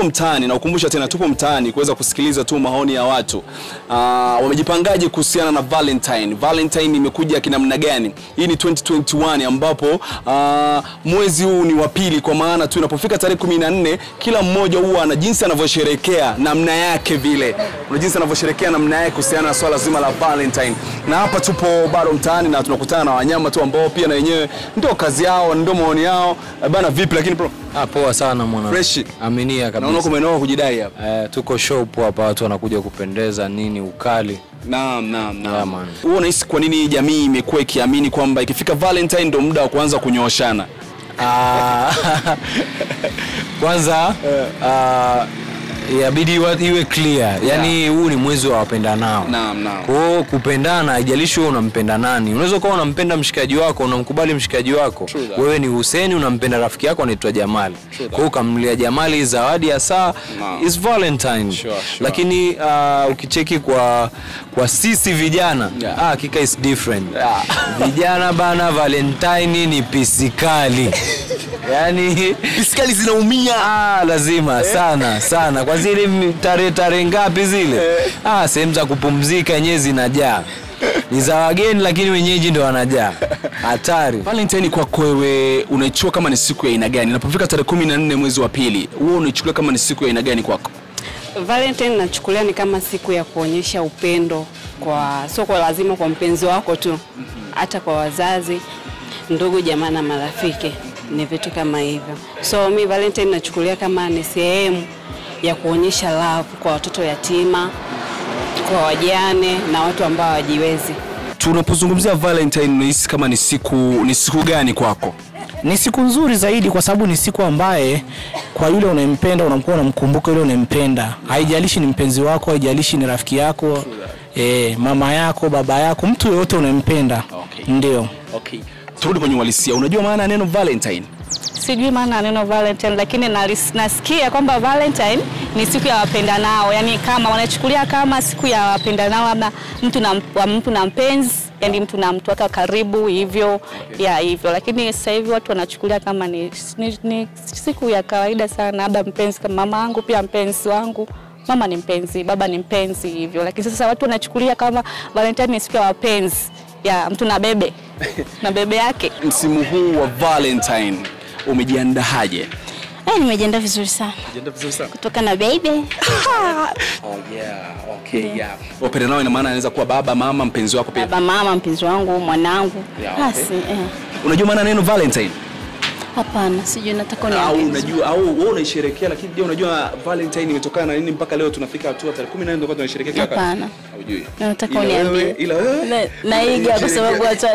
mtaani na ukumbusha tena, tupo mtaani kuweza kusikiliza tu maoni ya watu uh, wamejipangaje kuhusiana na Valentine. Valentine imekuja kinamna gani? Hii ni 2021 ambapo uh, mwezi huu ni wa pili, kwa maana tu inapofika tarehe 14 kila mmoja huwa ana jinsi anavyosherekea namna yake vile, una jinsi anavyosherekea namna yake kuhusiana na swala zima la Valentine. Na hapa tupo bado mtaani na tunakutana na wanyama tu ambao pia na wenyewe ndio kazi yao, ndio maoni yao Eh, bana. Vipi lakini bro, Ah, poa sana mwana. Fresh. Aminia naona kabisa. kumenoa kujidai hapa. Eh, tuko shop hapa watu wanakuja kupendeza nini ukali. Naam, naam, Yeah, naam. man. Wewe unahisi kwa nini jamii imekuwa ikiamini kwamba ikifika Valentine ndio muda wa kuanza kunyooshana? Ah, kwanza ah, yabidi wa- iwe clear. Yaani huu ni mwezi wa wapendanao. Naam, naam. Kwa hiyo kupendana haijalishi wewe unampenda nani. Unaweza kuwa unampenda mshikaji wako, unamkubali mshikaji wako. True that. Wewe ni Hussein unampenda rafiki yako anaitwa Jamali. True Kwa hiyo ukamnulia Jamali zawadi ya saa Naam. is Valentine. Sure, sure. Lakini uh, ukicheki kwa kwa sisi vijana Yeah. ah, hakika is different. Yeah. Vijana bana Valentine ni pisikali. Yaani Fiskali zinaumia. Ah, lazima sana sana kwa zile mi- tarehe tarehe ngapi zile ah, sehemu za kupumzika yenyewe zinajaa ni za wageni lakini wenyeji ndo wanajaa hatari Valentine kwako wewe unaichukua kama ni siku ya aina gani? Inapofika tarehe 14 mwezi wa pili, wewe unaichukulia kama ni siku ya aina gani kwako? Valentine nachukulia ni kama siku ya kuonyesha upendo kwa sio kwa lazima kwa mpenzi wako tu, hata kwa wazazi, ndugu, jamaa na marafiki, ni vitu kama hivyo. So mi Valentine nachukulia kama ni sehemu ya kuonyesha love kwa watoto yatima, kwa wajane na watu ambao hawajiwezi. Tunapozungumzia Valentine unahisi kama ni siku ni siku gani kwako? Ni siku nzuri zaidi kwa sababu ni siku ambaye kwa yule unayempenda unakuwa unamkumbuka yule unayempenda. Haijalishi ni mpenzi wako, haijalishi ni rafiki yako, eh, mama yako, baba yako, mtu yoyote unayempenda. Okay. Ndio. Okay. Turudi kwenye uhalisia. Unajua maana ya neno Valentine? sijui maana ya neno Valentine, lakini nalis- nasikia kwamba Valentine ni siku ya wapendanao, yani kama wanachukulia kama siku ya wapendanao, labda mtu na wa mtu na mpenzi, yani mtu na mtu wake wa karibu hivyo ya hivyo, lakini sasa hivi watu wanachukulia kama ni, ni, ni siku ya kawaida sana, labda mpenzi kama mama yangu pia mpenzi wangu mama ni mpenzi, baba ni mpenzi hivyo, lakini sasa watu wanachukulia kama Valentine ni siku ya wapenzi ya mtu na bebe na bebe yake. Msimu huu wa Valentine umejiandaje? Eh, nimejiandaa vizuri sana Umejiandaa vizuri sana. kutoka na baby. Oh yeah, okay, yeah. Wapenda nao ina maana anaweza kuwa baba, mama, mpenzi wako pia. Baba, mama, mpenzi wangu, mwanangu. Yeah, okay. Basi eh. Unajua maana ya neno Valentine? Hapana, sijui nataka au uniambie. unajua au wewe unaisherehekea, lakini je, unajua Valentine imetokana na nini mpaka leo tunafika hatua tarehe 14 ndio tunaisherehekea kila wakati? Hapana. Hujui. Na nataka Ila uniambie. wewe- Ila wewe Na- Naiga kwa sababu hata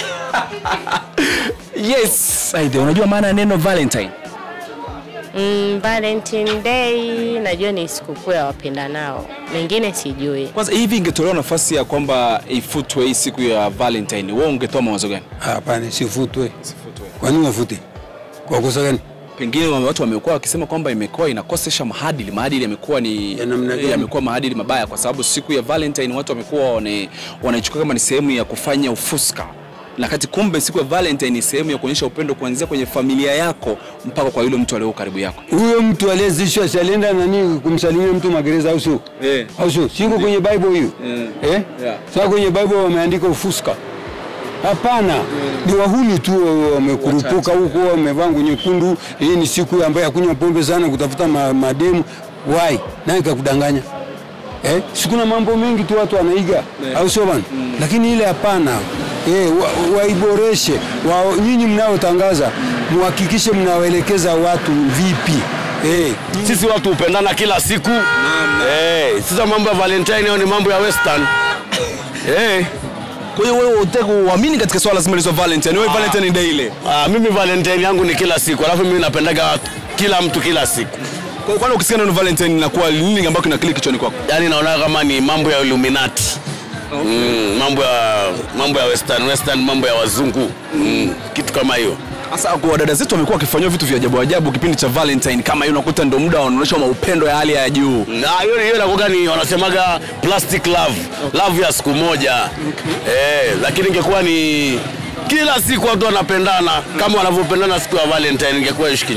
Yes, Aidha, unajua maana ya neno Valentine? Mm, Valentine Day najua ni sikukuu ya wapendanao, mengine sijui. Kwanza hivi ingetolewa nafasi ya kwamba ifutwe hii siku ya Valentine, wewe ungetoa mawazo gani? Hapana, sifutwe. Kwa nini wafute? Kwa kosa gani? Pengine wame- watu wamekuwa wakisema kwamba imekuwa inakosesha maadili, maadili yamekuwa ni Ya namna gani? yamekuwa maadili mabaya, kwa sababu siku ya Valentine watu wamekuwa wana- wanaichukua kama ni sehemu ya kufanya ufuska na kati kumbe siku ya Valentine ni sehemu ya kuonyesha upendo kuanzia kwenye familia yako mpaka kwa yule mtu aliye karibu yako. Huyo mtu aliyezishwa si alienda nani kumsalimia mtu magereza au sio? Eh. Au sio? Siko kwenye Bible hiyo. Eh. Eh? Yeah. Sasa kwenye Bible wameandika ufuska. Hapana, ni wahuni tu wamekurupuka huko, wamevaa nguo nyekundu. Hii ni siku ambayo ya kunywa pombe sana, kutafuta ma, mademu. Why? Nani kakudanganya? Eh? Sikuna mambo mengi tu watu wanaiga, au sio bana? Lakini ile hapana. Eh, wa, waiboreshe. Wa, nyinyi mnaotangaza muhakikishe mnawaelekeza watu vipi. Eh, Sisi watu hupendana kila siku. Eh, sasa mambo ya Valentine hayo ni mambo ya Western. Eh, Kwa hiyo wewe unataka uamini katika swala zima la Valentine, wewe Valentine ni day ile. ah, mimi Valentine yangu ni kila siku, alafu mimi napendaga watu kila mtu kila siku. Kwa hiyo kwani ukisikia neno Valentine inakuwa nini ambacho kina click kichwani kwako? Yaani naona kama ni mambo ya Illuminati. Mm, mambo ya mambo ya Western, Western mambo ya wazungu. Mm, kitu kama hiyo. Sasa kwa dada zetu wamekuwa wakifanywa vitu vya ajabu ajabu kipindi cha Valentine kama hiyo, unakuta ndio muda wanaonyesha maupendo ya hali ya juu. Na hiyo hiyo inakuwa ni wanasemaga plastic love, love ya siku moja. Eh, lakini ingekuwa ni kila siku watu wanapendana kama wanavyopendana siku ya Valentine ingekuwa ishi kinyama.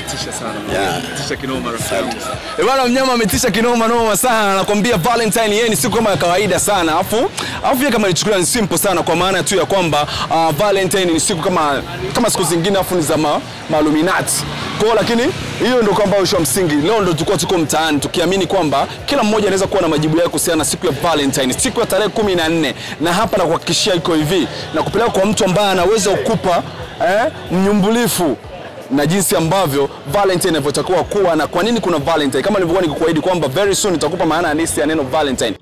Umetisha sana. Yeah. Umetisha kinoma rafiki yangu. Eh, bwana mnyama ametisha kinoma noma sana. Anakuambia Valentine yeye ni siku kama ya kawaida sana. Alafu alafu yeye kama alichukulia ni simple sana kwa maana tu ya kwamba uh, Valentine ni siku kama kama siku zingine afu ni za ma, maaluminati. Kwa hiyo lakini hiyo ndio kwamba usho msingi. Leo ndio tulikuwa tuko mtaani tukiamini kwamba kila mmoja anaweza kuwa na majibu yake kuhusiana na siku ya Valentine, siku ya tarehe kumi na nne na hapa na kuhakikishia iko hivi na kupeleka kwa mtu ambaye anaweza kukupa eh, mnyumbulifu na jinsi ambavyo Valentine inavyotakiwa kuwa na kwa nini kuna Valentine, kama nilivyokuwa nikikuahidi kwamba very soon nitakupa maana halisi ya neno Valentine.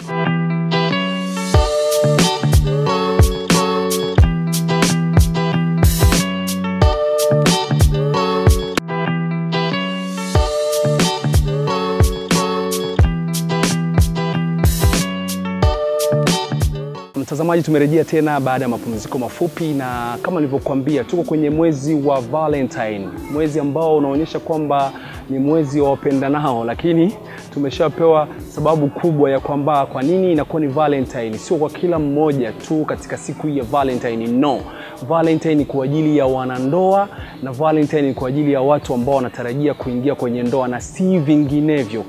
Mtazamaji, tumerejea tena baada ya mapumziko mafupi, na kama nilivyokuambia, tuko kwenye mwezi wa Valentine, mwezi ambao unaonyesha kwamba ni mwezi wa wapendanao, lakini tumeshapewa sababu kubwa ya kwamba kwa nini inakuwa ni Valentine. Sio kwa kila mmoja tu katika siku hii ya Valentine, no. Valentine ni kwa ajili ya wanandoa na Valentine ni kwa ajili ya watu ambao wanatarajia kuingia kwenye ndoa na si vinginevyo.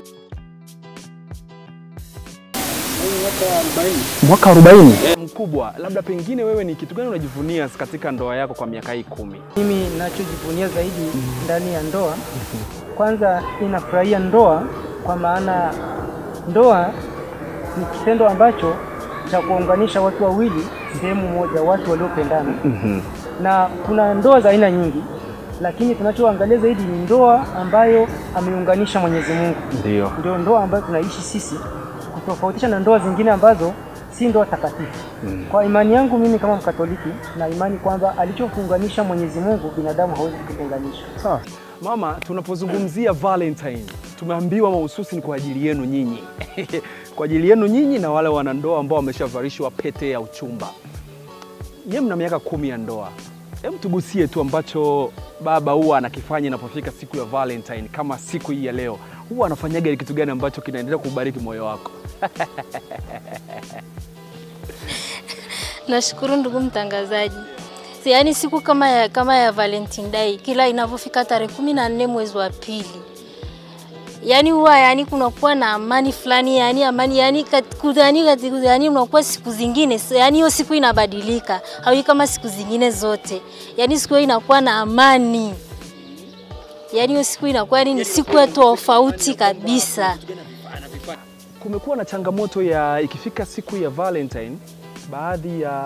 Mwaka 40 mkubwa, labda pengine wewe ni kitu gani unajivunia katika ndoa yako kwa miaka hii kumi? Mimi ninachojivunia zaidi ndani ya ndoa, kwanza ninafurahia ndoa kwa maana ndoa ni kitendo ambacho cha kuunganisha watu wawili sehemu moja, watu waliopendana. Na kuna ndoa za aina nyingi, lakini tunachoangalia zaidi ni ndoa ambayo ameunganisha Mwenyezi Mungu. Ndio. Ndio ndoa ambayo tunaishi sisi, kutofautisha na ndoa zingine ambazo si ndoa takatifu. Kwa imani yangu mimi kama Mkatoliki na imani kwamba alichokuunganisha Mwenyezi Mungu binadamu hawezi kukiunganisha. Sawa. Mama, tunapozungumzia Valentine tumeambiwa mahususi ni kwa ajili yenu nyinyi kwa ajili yenu nyinyi na wale wanandoa ambao wameshavalishwa pete ya uchumba. Nyie mna miaka kumi ya ndoa, hebu tugusie tu ambacho baba huwa anakifanya inapofika siku ya Valentine, kama siku hii ya leo, huwa anafanyaga kitu gani ambacho kinaendelea kubariki moyo wako? Nashukuru ndugu mtangazaji. Si, Yaani siku kama ya, kama ya Valentine Day kila inavyofika tarehe kumi na nne mwezi wa pili, yaani huwa yani kunakuwa na amani fulani, yani amani yani kat- yani kat- yani unakuwa siku zingine so, yani hiyo siku inabadilika, hawi kama siku zingine zote, yani siku hiyo inakuwa na amani, yani hiyo siku inakuwa yani ni siku ya tofauti kabisa. Kumekuwa na changamoto ya ikifika siku ya Valentine, baadhi ya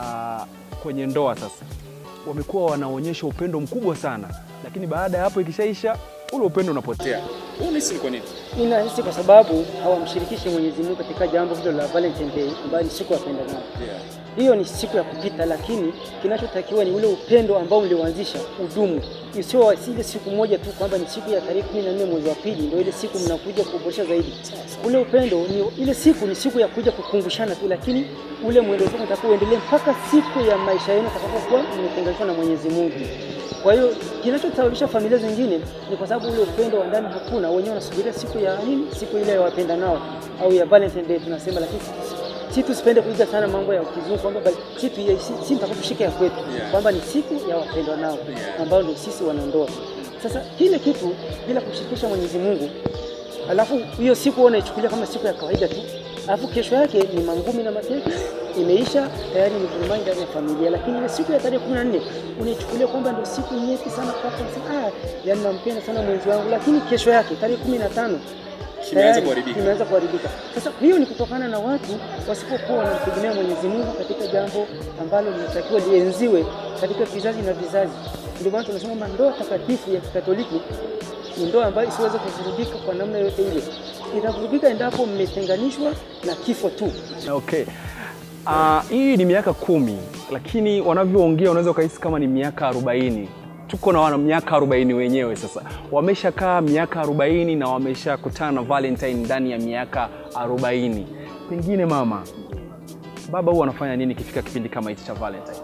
kwenye ndoa sasa wamekuwa wanaonyesha upendo mkubwa sana, lakini baada ya hapo ikishaisha ule upendo unapotea. Huu unahisi ni kwa nini? Ninahisi kwa sababu hawamshirikishi Mwenyezi Mungu katika jambo hilo la Valentine Day ambayo ni siku ya wapendanao. Hiyo ni siku ya kupita, lakini kinachotakiwa ni ule upendo ambao mlioanzisha udumu, isiyo ile siku moja tu kwamba ni siku ya tarehe kumi na nne mwezi wa pili ndio ile siku mnakuja kuboresha zaidi. Ule upendo ni ile siku ni siku ya kuja kukumbushana tu, lakini ule mwendo wenu utakuwa uendelee mpaka siku ya maisha yenu atakapokuwa mmetenganishwa na Mwenyezi Mungu. Kwa hiyo kinachosababisha familia zingine ni kwa sababu ule upendo wa ndani hakuna, wenyewe wanasubiria siku ya nini, siku ile ya wapenda nao au ya Valentine Day tunasema, lakini si- si tusipende kuiga sana mambo ya kizungu kwamba bali si tu si, si mpaka tushike ya kwetu kwamba ni siku ya wapendwa nao ambao ndio sisi wanandoa. Sasa kile kitu bila kushirikisha Mwenyezi Mungu, alafu hiyo siku wewe unaichukulia kama siku ya kawaida tu, alafu kesho yake ni mangumi na mateke imeisha tayari, ni vurumai ndani ya familia. Lakini ile siku ya tarehe kumi na nne unaichukulia kwamba ndio siku nyeti sana kwako, unasema ah, yani nampenda sana mwenzi wangu, lakini kesho yake tarehe kumi na tano tayari kuharibika. imeanza kuharibika. Sasa hiyo ni kutokana na watu wasipokuwa wanamtegemea Mwenyezi Mungu katika jambo ambalo linatakiwa lienziwe katika vizazi na vizazi. Ndio maana tunasema kwamba ndoa takatifu ya Kikatoliki ni ndoa ambayo isiweze kuvurugika kwa namna yoyote ile. Itavurugika endapo mmetenganishwa na kifo tu. Okay. Uh, hii ni miaka kumi, lakini wanavyoongea unaweza ukahisi kama ni miaka arobaini. Tuko na wana miaka arobaini wenyewe sasa, wameshakaa miaka arobaini na wameshakutana na Valentine ndani ya miaka arobaini. Pengine mama, baba huwa anafanya nini ikifika kipindi kama hichi cha Valentine?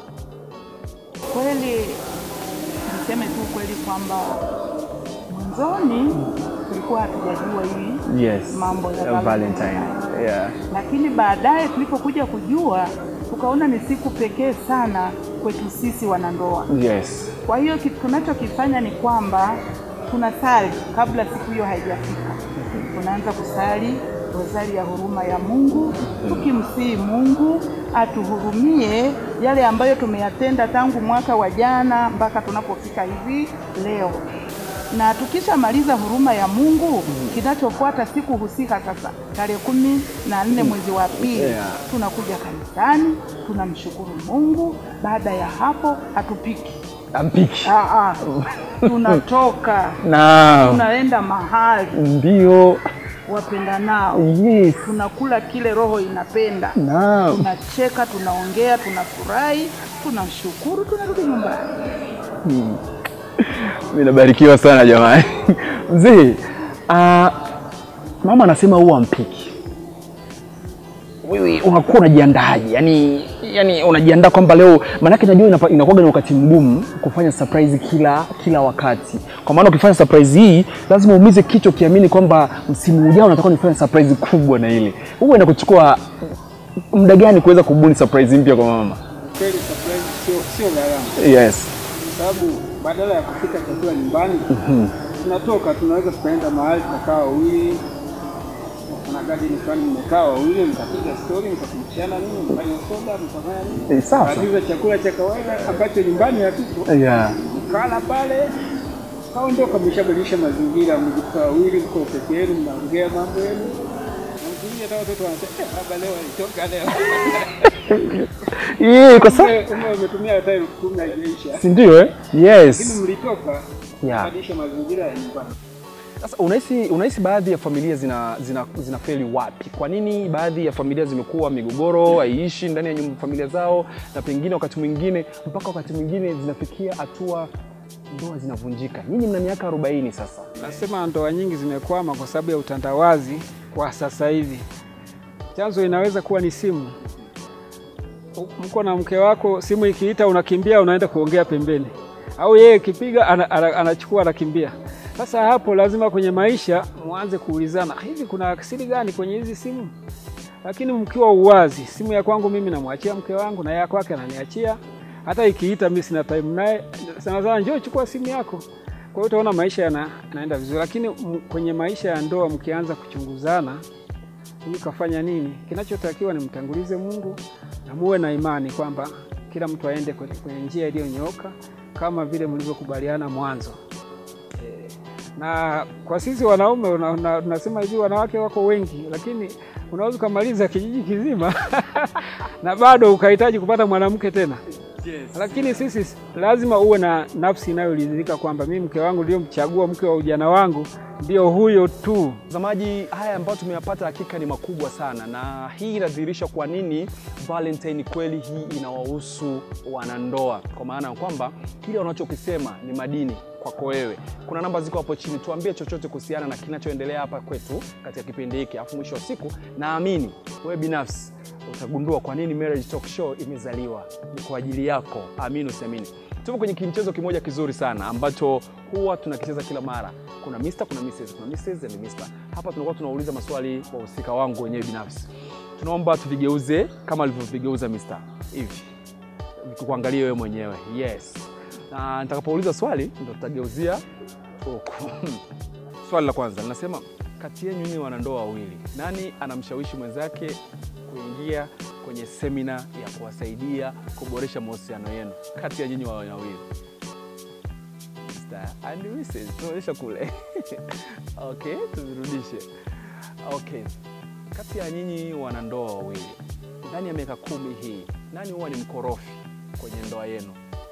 Kweli niseme tu kweli kwamba mwanzoni tulikuwa hatujajua hii Yes. mambo ya Uh, Valentine. Yeah. lakini baadaye tulipokuja kujua tukaona ni siku pekee sana kwetu sisi wanandoa. Yes. Kwa hiyo kitu tunachokifanya ni kwamba tunasali kabla siku hiyo haijafika. Tunaanza kusali rozari ya huruma ya Mungu, tukimsihi Mungu atuhurumie yale ambayo tumeyatenda tangu mwaka wa jana mpaka tunapofika hivi leo. Na tukishamaliza huruma ya Mungu, kinachofuata siku husika sasa, tarehe kumi na nne mwezi wa pili Yeah. tunakuja kanisani, tunamshukuru Mungu. Baada ya hapo hatupiki Ampiki. Ah, ah. tunatoka Naam. tunaenda mahali Ndio. wapenda nao Yes. tunakula kile roho inapenda Naam. tunacheka tunaongea tunafurahi tunashukuru tunarudi nyumbani Hmm. Mimi nabarikiwa sana jamani. Mzee, ah, mama anasema huwa mpiki. Wewe unakuwa unajiandaaje? Yaani yani unajiandaa kwamba leo maanake najua inapa- inakuwa ni wakati mgumu kufanya surprise kila kila wakati. Kwa maana ukifanya surprise hii lazima uumize kichwa ukiamini kwamba msimu ujao unataka nifanye surprise kubwa na ile. Huwa inakuchukua muda gani kuweza kubuni surprise mpya kwa mama? Kweli surprise sio sio gharama, Yes. kwa sababu badala ya kupika chakula nyumbani Mhm. tunatoka tunaweza tukaenda mahali tukakaa wawili, kuna garden fulani mmekaa wawili, mkapiga story, mkakumbushana nini, mfanye soda, mkafanya nini, Eh, sawa. Mkaagiza chakula cha kawaida ambacho nyumbani hakipo, Yeah. mkala pale kaondoka, mshabadilisha mazingira, mko wawili, mko peke yenu, mnaongea mambo yenu Mzuri, hata watoto wanasema "Eh, baba leo alitoka leo. Yeah, kwa sababu Kumbe- kumbe umetumia hata elfu kumi haijaisha. Si ndio eh? Yes. Lakini mlitoka Yeah. kubadilisha mazingira ya nyumbani. Sasa unahisi unahisi baadhi ya familia zina zina zinafeli wapi? Kwa nini baadhi ya familia zimekuwa migogoro haiishi ndani ya nyumba familia zao, na pengine wakati mwingine mpaka wakati mwingine zinafikia hatua ndoa zinavunjika? Nyinyi mna miaka 40 sasa. Nasema ndoa nyingi zimekwama kwa sababu ya utandawazi kwa sasa hivi. Chanzo inaweza kuwa ni simu. Mko na mke wako, simu ikiita unakimbia, unaenda kuongea pembeni, au yeye ikipiga ana, ana, anachukua anakimbia. Sasa hapo lazima kwenye maisha mwanze kuulizana, hivi kuna akili gani kwenye hizi simu? Lakini mkiwa uwazi, simu ya kwangu mimi namwachia mke wangu na ya kwake ananiachia. Hata ikiita mimi sina time naye, sana sana njoo chukua simu yako. Kwa hiyo utaona maisha yana, yanaenda vizuri, lakini m- kwenye maisha ya ndoa mkianza kuchunguzana, huyu kafanya nini, kinachotakiwa ni mtangulize Mungu na muwe na imani kwamba kila mtu aende kwenye, kwenye njia iliyonyooka kama vile mlivyokubaliana mwanzo. Eh, Na kwa sisi wanaume una- una- tunasema hivi, wanawake wako wengi, lakini unaweza ukamaliza kijiji kizima na bado ukahitaji kupata mwanamke tena. Lakini sisi lazima uwe na nafsi inayoridhika kwamba mimi mke wangu niliyomchagua, mke wa ujana wangu ndio huyo tu. Mtazamaji, haya ambayo tumeyapata hakika ni makubwa sana, na hii inadhihirisha kwa nini Valentine kweli hii inawahusu wanandoa, kwa maana ya kwamba kile wanachokisema ni madini kwako wewe. Kuna namba ziko hapo chini, tuambie chochote kuhusiana na kinachoendelea hapa kwetu katika kipindi hiki, alafu mwisho wa siku naamini wewe binafsi utagundua kwa nini Marriage Talk Show imezaliwa. Ni kwa ajili yako, amini usiamini. Tupo kwenye kimchezo kimoja kizuri sana ambacho huwa tunakicheza kila mara. Kuna Mr, kuna Mrs, kuna Mrs and Mr. Hapa tunakuwa tunauliza maswali wahusika wangu wenyewe binafsi. Tunaomba tuvigeuze kama alivyovigeuza Mr. hivi, kuangalia wewe mwenyewe. Yes, na nitakapouliza swali ndo tutageuzia huku. Swali la kwanza linasema, kati yenu nyinyi wanandoa wawili, nani anamshawishi mwenzake kuingia kwenye semina ya kuwasaidia kuboresha mahusiano yenu kati ya nyinyi wawili? Mr. and Mrs. Tunaonyesha kule. Okay, tuvirudishe. Okay, kati ya nyinyi wanandoa wawili, ndani ya miaka kumi hii, nani huwa ni mkorofi kwenye ndoa yenu?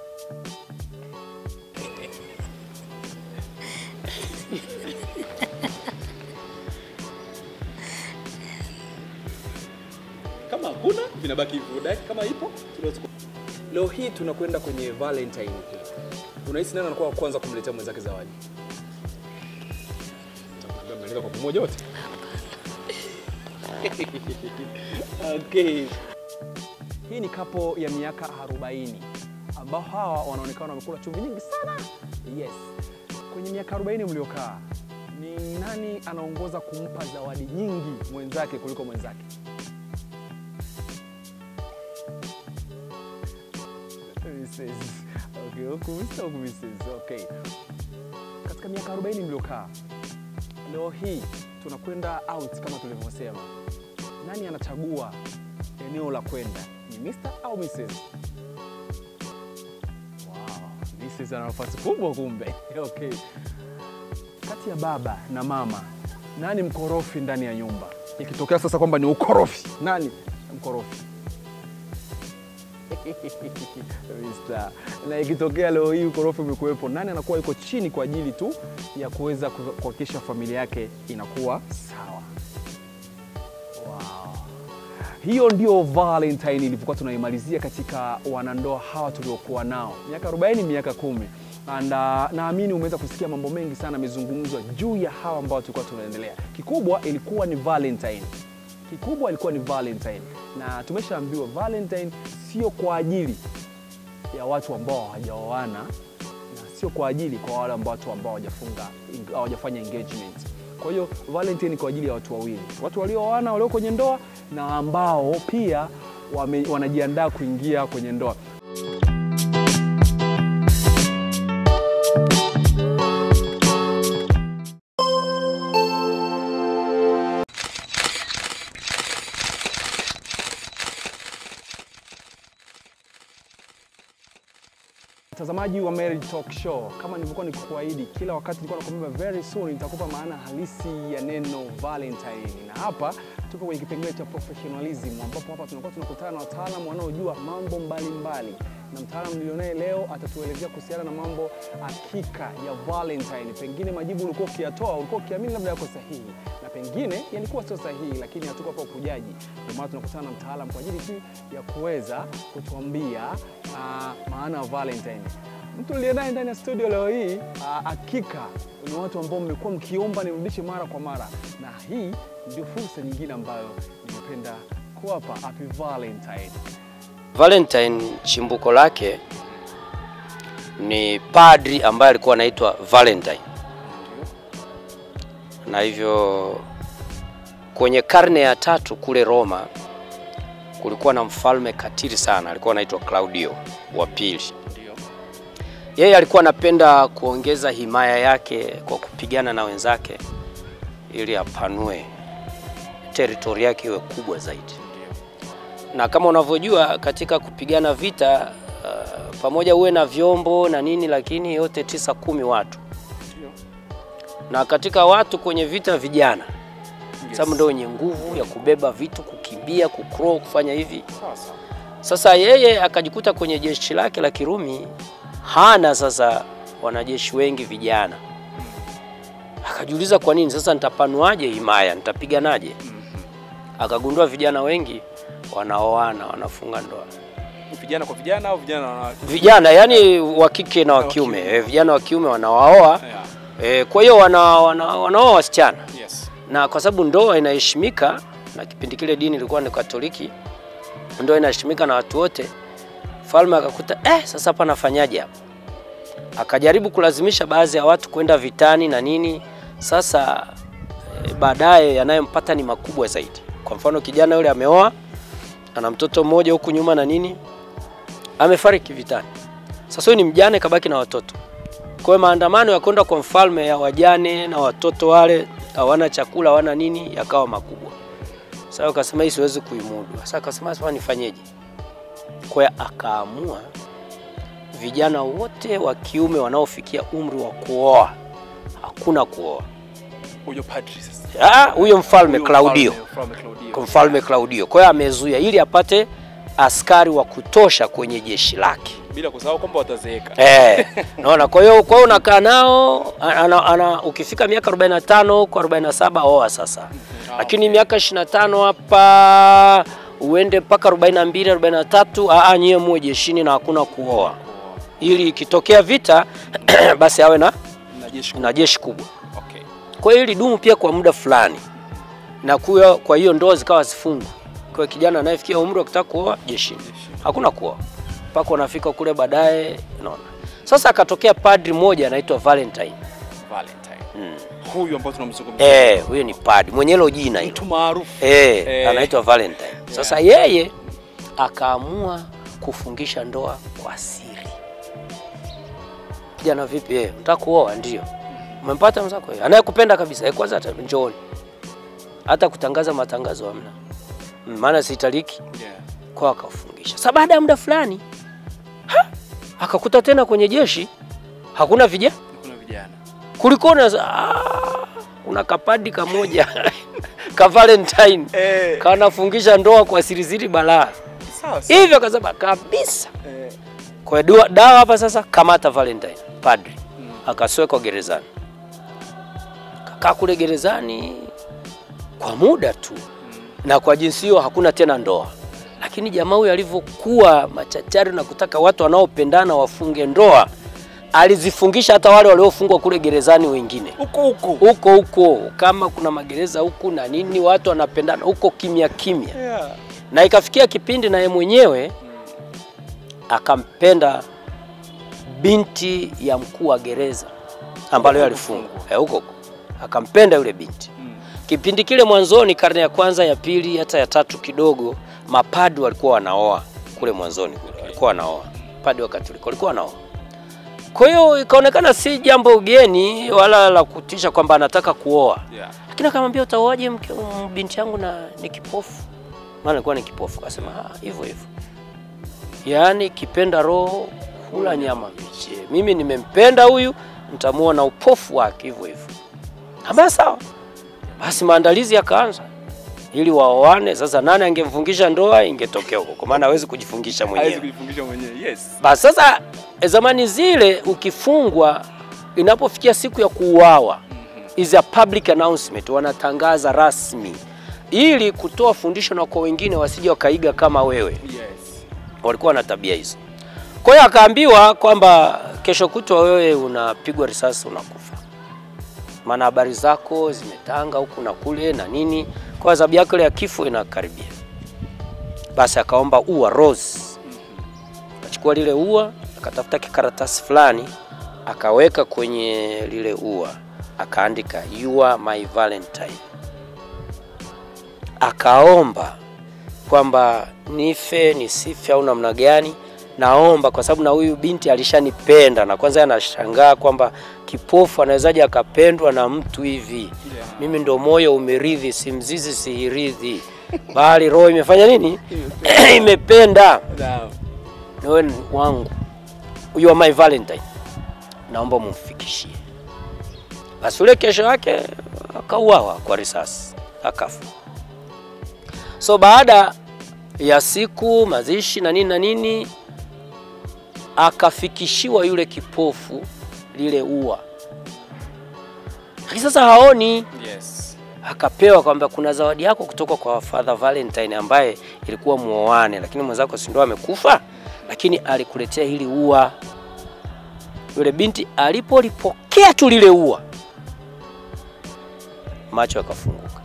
Kama hakuna vinabaki hivyo, Daki, kama ipo tunaweza ku- Leo hii tunakwenda kwenye Valentine hii. Unahisi nani anakuwa wa kwanza kumletea mwenzake zawadi? Mtakwambia mnalenga kwa pamoja wote. okay. Hii ni kapo ya miaka 40 ambao hawa wanaonekana wamekula chumvi nyingi sana. Yes. Kwenye miaka 40 mliokaa, ni nani anaongoza kumpa zawadi nyingi mwenzake kuliko mwenzake? Mrs. Okay, huku Mr. huku Mrs. Okay. Katika katika miaka 40 mliokaa, leo hii tunakwenda out kama tulivyosema, nani anachagua eneo la kwenda, ni Mr au Mrs? Wow, Mrs ana nafasi kubwa kumbe. Okay, kati ya baba na mama, nani mkorofi ndani ya nyumba? Ikitokea sasa kwamba ni ukorofi, nani mkorofi? Mr. na ikitokea leo hii ukorofi umekuwepo, nani anakuwa yuko chini kwa ajili tu ya kuweza kuhakikisha familia yake inakuwa sawa? Wow. Hiyo ndio Valentine ilivyokuwa tunaimalizia katika wanandoa hawa tuliokuwa nao miaka 40 miaka kumi and uh, naamini umeweza kusikia mambo mengi sana yamezungumzwa juu ya hawa ambao tulikuwa tunaendelea. Kikubwa ilikuwa ni Valentine, kikubwa ilikuwa ni Valentine, na tumeshaambiwa Valentine sio kwa ajili ya watu ambao hawajaoana na sio kwa ajili kwa wale ambao watu ambao hawajafunga hawajafanya engagement. Kwa hiyo Valentine ni kwa ajili ya watu wawili, watu waliooana walio kwenye ndoa na ambao pia wame, wanajiandaa kuingia kwenye ndoa. Mtazamaji wa Marriage Talk Show, kama nilivyokuwa nikikuahidi kila wakati, nilikuwa nakwambia very soon nitakupa maana halisi ya neno Valentine, na hapa tupo kwenye kipengele cha professionalism, ambapo hapa tunakuwa tunakutana na wataalamu wanaojua mambo mbalimbali, na mtaalamu nilionaye leo atatuelezea kuhusiana na mambo hakika ya Valentine. Pengine majibu ulikuwa ukiyatoa ulikuwa ukiamini labda yako sahihi, na pengine yalikuwa sio sahihi, lakini hatuko hapa ukujaji. Ndio maana tunakutana na mtaalamu kwa ajili tu ya kuweza kutuambia uh, maana ya Valentine. Mtu niliye naye ndani ya studio leo hii hakika uh, ni watu ambao mmekuwa mkiomba nirudishe mara kwa mara, na hii ndio fursa nyingine ambayo nimependa kuwapa. Happy Valentine. Valentine chimbuko lake ni padri ambaye alikuwa anaitwa Valentine, na hivyo kwenye karne ya tatu kule Roma kulikuwa na mfalme katili sana, alikuwa anaitwa Claudio wa pili. Yeye alikuwa anapenda kuongeza himaya yake kwa kupigana na wenzake ili apanue teritori yake iwe kubwa zaidi. Na kama unavyojua katika kupigana vita uh, pamoja uwe na vyombo na nini, lakini yote tisa kumi watu, na katika watu kwenye vita vijana yes. Sababu ndio wenye nguvu ya kubeba vitu, kukimbia, kukro, kufanya hivi. Sasa yeye akajikuta kwenye jeshi lake la Kirumi hana sasa wanajeshi wengi vijana, akajiuliza kwa nini sasa nitapanuaje himaya, nitapiganaje? Akagundua vijana wengi wanaoana, wanafunga ndoa vijana kwa vijana au vijana na vijana yani wa kike na wa kiume e, vijana wa kiume wanawaoa e, kwa hiyo wana, wana, wanaoa wasichana yes. na kwa sababu ndoa inaheshimika na kipindi kile dini ilikuwa ni Katoliki, ndoa inaheshimika na watu wote. Mfalme akakuta eh, sasa hapa nafanyaje hapa? Akajaribu kulazimisha baadhi ya watu kwenda vitani na nini. Sasa e, baadaye yanayompata ni makubwa zaidi. Kwa mfano kijana yule ameoa, ana mtoto mmoja huku nyuma na nini, amefariki vitani. Sasa huyu ni mjane, kabaki na watoto. Kwa hiyo maandamano ya kwenda kwa mfalme ya wajane na watoto wale hawana chakula, hawana nini, yakawa makubwa. Sasa akasema hii siwezi kuimudu. Sasa akasema sasa nifanyeje? Kwa hiyo akaamua vijana wote wa kiume wanaofikia umri wa kuoa hakuna kuoa. Huyo padri sasa. Ah, huyo mfalme Huyo Claudio. mfalme- mfalme Claudio. Kwa mfalme Claudio. Kwa hiyo amezuia ili apate askari wa kutosha kwenye jeshi lake. Bila kusahau kwamba watazeeka. Eh, naona. Kwa hiyo kwa hiyo unakaa nao ana, ana, ukifika miaka 45 kwa 47 oa sasa. Lakini miaka 25 hapa uende mpaka 42 43, a a nyie muwe jeshini na hakuna kuoa. Ili ikitokea vita basi awe na Na jeshi na jeshi kubwa. Okay. Kwa hiyo ilidumu pia kwa muda fulani, na kuwa, kwa hiyo ndoa zikawa zifungwa. Kwa hiyo kijana anayefikia umri wa kutaka kuoa jeshini, hakuna kuoa mpaka unafika kule baadaye, unaona. Sasa akatokea padri mmoja anaitwa Valentine. Valentine. Mm. Huyu ambao tunamzungumzia. Eh, huyo ni padri mwenye hilo jina hilo. Mtu maarufu. Eh, Eh. anaitwa Valentine. Sasa yeye akaamua kufungisha ndoa kwa siri. Kijana vipi? Eh, unataka kuoa? Ndio. Umempata mwenzako eh? anayekupenda kabisa eh, kwanza hata njooni, hata kutangaza matangazo hamna, Mm, maana sitaliki kwa akafungisha. Sasa baada ya muda fulani ha, akakuta tena kwenye jeshi hakuna vijana, Kuna vijana. kulikuwa na ah, kuna kapadi kamoja ka Valentine Eh. kanafungisha ndoa kwa sirisiri balaa Sawa sawa. hivyo, akasema kabisa kwa hiyo dua- dawa hapa sasa, kamata Valentine padri akaswekwa gerezani, kakaa kule gerezani kwa muda tu, na kwa jinsi hiyo hakuna tena ndoa. Lakini jamaa huyu alivyokuwa machachari na kutaka watu wanaopendana wafunge ndoa, alizifungisha hata wale waliofungwa kule gerezani wengine Huko huko. huko huko, kama kuna magereza huku na nini, watu wanapendana huko kimya kimya Yeah. na ikafikia kipindi naye mwenyewe akampenda binti ya mkuu wa gereza ambalo yeye alifungwa Eh, huko huko akampenda yule binti. Kipindi kile mwanzoni, karne ya kwanza, ya pili, hata ya tatu kidogo, mapadi walikuwa wanaoa kule mwanzoni, kule walikuwa wanaoa padi wa Katoliki walikuwa wanaoa. Kwa hiyo ikaonekana si jambo geni wala la kutisha kwamba anataka kuoa, Yeah. lakini akamwambia utaoaje mke m- binti yangu na ni kipofu? Maana alikuwa ni kipofu. Akasema "Ah, hivyo hivyo, yaani kipenda roho hula nyama mbichi. Mimi nimempenda huyu, nitamuoa na upofu wake hivyo hivyo. Ambia sawa. Basi maandalizi yakaanza ili waoane. Sasa nani angemfungisha ndoa ingetokea huko, kwa maana hawezi kujifungisha Hawezi mwenyewe. kujifungisha mwenyewe. Yes. Basi sasa e, zamani zile ukifungwa, inapofikia siku ya kuuawa is a public announcement, wanatangaza rasmi ili kutoa fundisho na kwa wengine wasije wakaiga kama wewe. Yes. Walikuwa na tabia hizo. Kwa hiyo akaambiwa kwamba kesho kutwa wewe unapigwa risasi unakufa, maana habari zako zimetanga huku na kule na nini, kwa adhabu yako ile ya kifo inakaribia. Basi akaomba ua rose akachukua lile ua akatafuta kikaratasi fulani akaweka kwenye lile ua akaandika you are my valentine akaomba kwamba nife nisife au namna gani naomba kwa sababu na huyu binti alishanipenda na kwanza anashangaa kwamba kipofu anawezaje akapendwa na mtu hivi mimi ndo moyo umeridhi si mzizi sihiridhi bali roho imefanya nini imependa Naam. wewe ni wangu, you are my valentine, naomba mumfikishie. Basi ule kesho yake akauawa kwa risasi, akafa. So baada ya siku mazishi na nini na nini, akafikishiwa yule kipofu lile ua, lakini sasa haoni Yes. akapewa kwamba kuna zawadi yako kutoka kwa Father Valentine ambaye ilikuwa muoane, lakini mwenzako si ndio amekufa, lakini alikuletea hili ua. Yule binti alipolipokea tu lile ua, macho yakafunguka,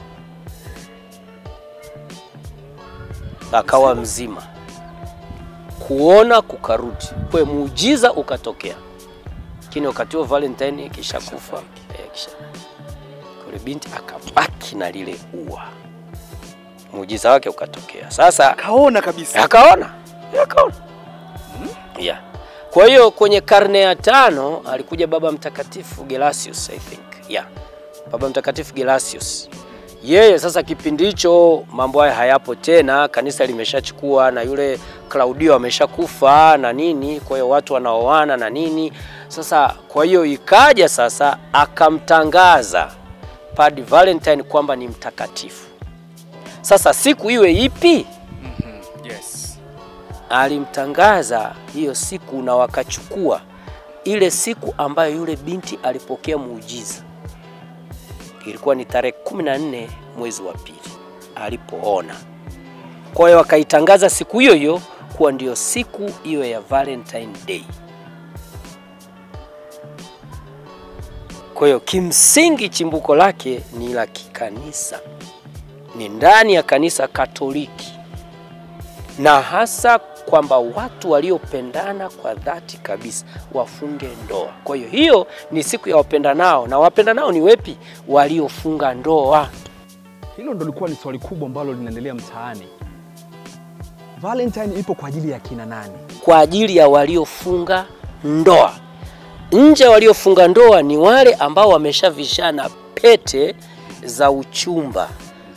akawa mzima, kuona kukarudi, kwa muujiza ukatokea. Lakini wakati huo Valentine kishakufa, eh, kisha yule binti akabaki na lile ua, muujiza wake ukatokea. Sasa Kaona kabisa. akaona akaona yeah. Kwa hiyo kwenye karne ya tano alikuja Baba Mtakatifu Gelasius I think yeah. Baba Mtakatifu Gelasius yeye sasa, kipindi hicho mambo haya hayapo tena, kanisa limeshachukua na yule Klaudio ameshakufa na nini, kwa hiyo watu wanaoana na nini. Sasa kwa hiyo ikaja sasa, akamtangaza Padre Valentine kwamba ni mtakatifu. Sasa siku iwe ipi? Yes. alimtangaza hiyo siku na wakachukua ile siku ambayo yule binti alipokea muujiza. Ilikuwa ni tarehe 14 mwezi wa pili alipoona. Kwa hiyo wakaitangaza siku hiyo hiyo kuwa ndiyo siku hiyo ya Valentine Day. Kwa hiyo kimsingi chimbuko lake ni la kikanisa, ni ndani ya kanisa Katoliki na hasa kwamba watu waliopendana kwa dhati kabisa wafunge ndoa. Kwa hiyo hiyo ni siku ya wapendanao, na wapendanao ni wepi? Waliofunga ndoa. Hilo ndo lilikuwa ni swali kubwa ambalo linaendelea mtaani. Valentine ipo kwa ajili ya kina nani? Kwa ajili ya waliofunga ndoa, Nje waliofunga ndoa ni wale ambao wameshavishana pete za uchumba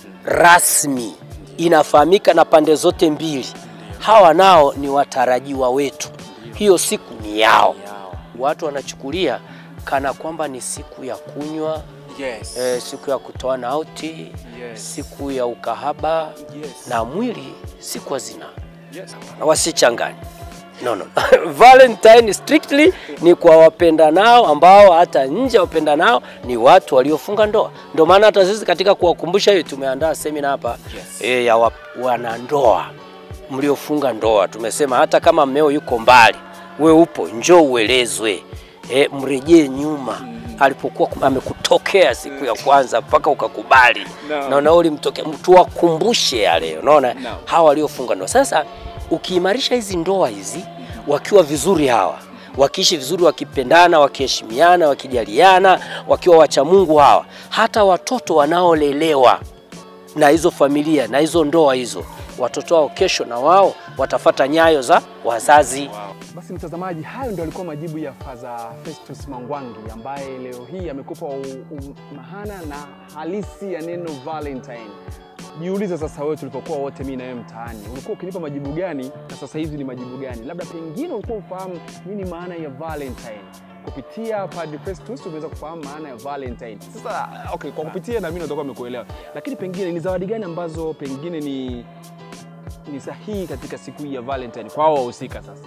rasmi, inafahamika na pande zote mbili. Hawa nao ni watarajiwa wetu, hiyo siku ni yao. Watu wanachukulia kana kwamba ni siku ya kunywa Yes. eh, siku ya kutoana auti Yes. siku ya ukahaba Yes. na mwili siku hazina Yes. na wasichanganye. No, no. Valentine strictly ni kwa wapendanao ambao hata nje ya wapendanao ni watu waliofunga ndoa. Ndio maana hata sisi katika kuwakumbusha hiyo tumeandaa semina hapa Yes. e, ya wa- wanandoa mliofunga ndoa. Tumesema hata kama mmeo yuko mbali, we upo, njoo uelezwe, e, mrejee nyuma alipokuwa kum- amekutokea siku ya kwanza mpaka ukakubali No. na na ulimtokea, tuwakumbushe yale, unaona No. hawa waliofunga ndoa. Sasa ukiimarisha hizi ndoa hizi wakiwa vizuri hawa wakiishi vizuri, wakipendana, wakiheshimiana, wakijaliana, wakiwa wacha Mungu hawa, hata watoto wanaolelewa na hizo familia na hizo ndoa hizo, watoto wao kesho na wao watafata nyayo za wazazi. Basi mtazamaji, hayo ndio alikuwa majibu ya Faza Festus Mangwangi ambaye leo hii amekupa u- u- maana na halisi ya neno Valentine. Jiulize sasa wewe, tulipokuwa wote mimi na wewe mtaani, ulikuwa ukinipa majibu gani na sasa hivi ni majibu gani? Labda pengine ulikuwa ufahamu nini maana ya Valentine. Kupitia Padre Festus umeweza kufahamu maana ya Valentine. Sasa okay, kwa kupitia na mimi natakuwa nimekuelewa, lakini pengine ni zawadi gani ambazo pengine ni ni sahihi katika siku hii ya Valentine kwa hao wahusika sasa?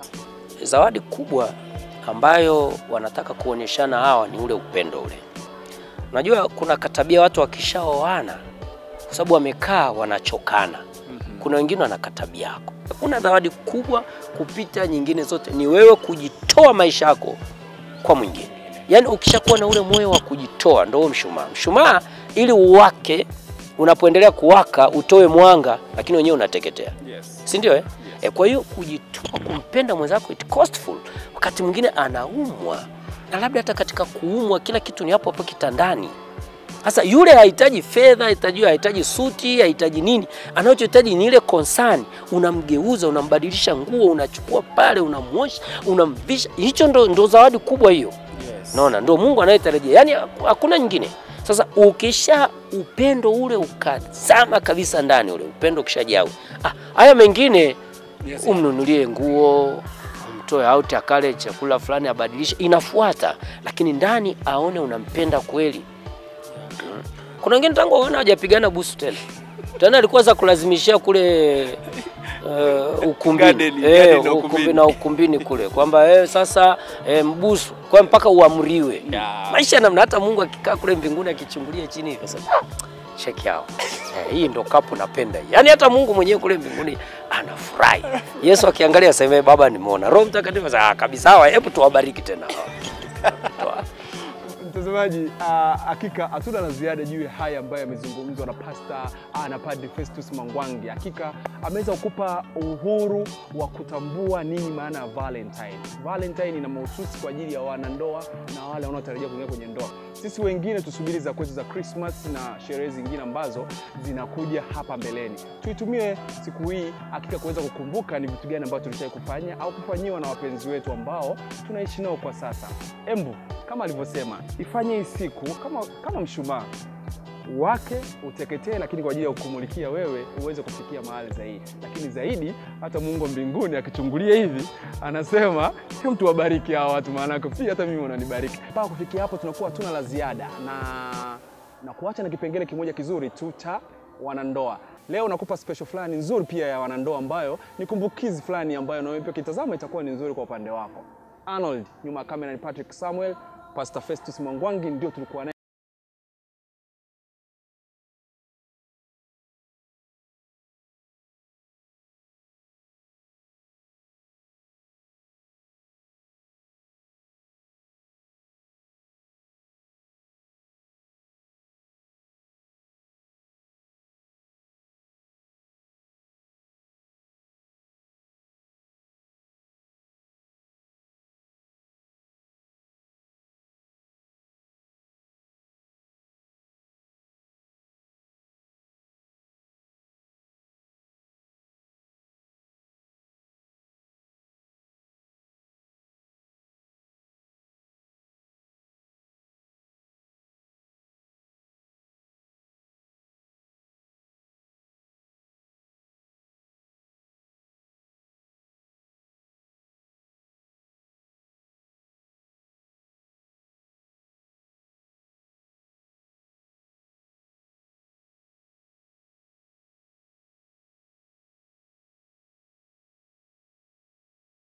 Zawadi kubwa ambayo wanataka kuonyeshana hawa ni ule upendo ule. Unajua kuna katabia watu wakishaoana, kwa sababu wamekaa wanachokana. Kuna wengine wana katabia yako. Kuna zawadi kubwa kupita nyingine zote, ni wewe kujitoa maisha yako kwa mwingine. Yaani ukishakuwa na ule moyo wa kujitoa, ndio huo mshumaa. Mshumaa ili uwake, unapoendelea kuwaka utoe mwanga, lakini wenyewe unateketea Yes. si ndio eh? E, kwa hiyo kujitoa kumpenda mwenzako it costful. Wakati mwingine anaumwa na labda hata katika kuumwa kila kitu ni hapo hapo kitandani. Sasa yule hahitaji fedha, hahitaji hahitaji suti, hahitaji nini. Anachohitaji ni ile concern. Unamgeuza, unambadilisha nguo, unachukua pale, unamwosha, unamvisha. Hicho ndo, ndo zawadi kubwa hiyo. Yes. Naona ndo Mungu anayetarajia, yaani hakuna nyingine. Sasa ukisha upendo ule ukazama kabisa ndani, ule upendo ukishajaa, ah, haya mengine Yes. umnunulie nguo, umtoe out akale chakula fulani abadilishe, inafuata, lakini ndani aone unampenda kweli. Mm. Kuna wengine tangu waona hawajapigana busu tena tena, alikuwa za kulazimishia kule uh, ukumbini Garden, eh, garden na ukumbi, ukumbini. na ukumbini kule kwamba eh, sasa eh, mbusu kwa mpaka uamriwe Yeah. maisha namna. Hata Mungu akikaa kule mbinguni akichungulia chini hivi sasa check out eh, hii ndo kapu napenda hii. Yaani hata Mungu mwenyewe kule mbinguni anafurahi. Yesu akiangalia aseme baba, nimeona. Roho Mtakatifu sasa ah, kabisa, hawa hebu tuwabariki tena hawa. Mtazamaji, ah, hakika hatuna la ziada juu ya haya ambayo yamezungumzwa na pasta ah, na Padre Festus Mangwangi. Hakika ameweza kukupa uhuru wa kutambua nini maana ya Valentine. Valentine ina mahususi kwa ajili ya wanandoa na wale wanaotarajia kuingia kwenye ndoa. Sisi wengine tusubiri za kwetu za Christmas na sherehe zingine ambazo zinakuja hapa mbeleni. Tuitumie siku hii hakika kuweza kukumbuka ni vitu gani ambavyo tulishai kufanya au kufanyiwa na wapenzi wetu ambao tunaishi nao kwa sasa. Embu kama alivyosema, ifanye hii siku kama, kama mshumaa wake uteketee, lakini kwa ajili ya kukumulikia wewe uweze kufikia mahali zaidi. Lakini zaidi hata Mungu wa mbinguni akichungulia hivi anasema "Hem, tuwabariki hawa watu, maanake pia hata mimi unanibariki. Mpaka kufikia hapo tunakuwa hatuna la ziada na na kuacha na kipengele kimoja kizuri tu cha wanandoa. Leo nakupa special fulani nzuri pia ya wanandoa ambayo ni kumbukizi fulani ambayo na wewe pia kitazama itakuwa ni nzuri kwa upande wako. Arnold nyuma ya kamera ni Patrick Samuel, Pastor Festus Mwangwangi ndio tulikuwa naye